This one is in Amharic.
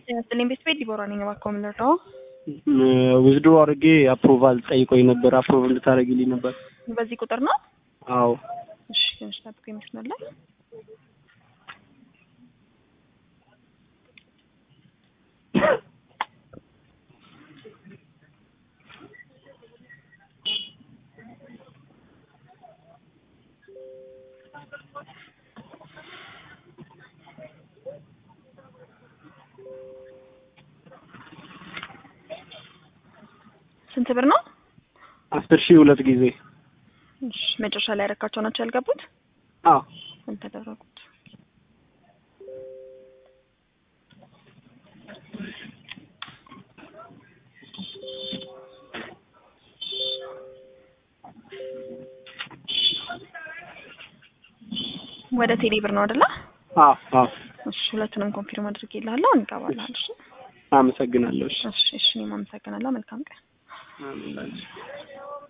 ስልኝ ቤት ቤት ዲቦራ ነኝ። እባክዎ ምን ልርዳዎ? ዊዝድሮ አድርጌ አፕሩቫል ጠይቆኝ ነበር። አፕሩቭ እንድታደርግልኝ ነበር። በዚህ ቁጥር ነው? አዎ እሺ ትንሽ ጠብቁ ይመስላል። ስንት ብር ነው? አስር ሺህ ሁለት ጊዜ እሺ መጨረሻ ላይ ያረካቸው ናቸው ያልገቡት? አዎ ያልተደረጉት ወደ ቴሌ ብር ነው አይደለ? አዎ አዎ እሺ ሁለቱንም ኮንፊርም አድርጌልሃለሁ። እንገባለን። እሺ አመሰግናለሁ። እሺ እሺ እሺ እኔም አመሰግናለሁ። መልካም ቀን። አሜን።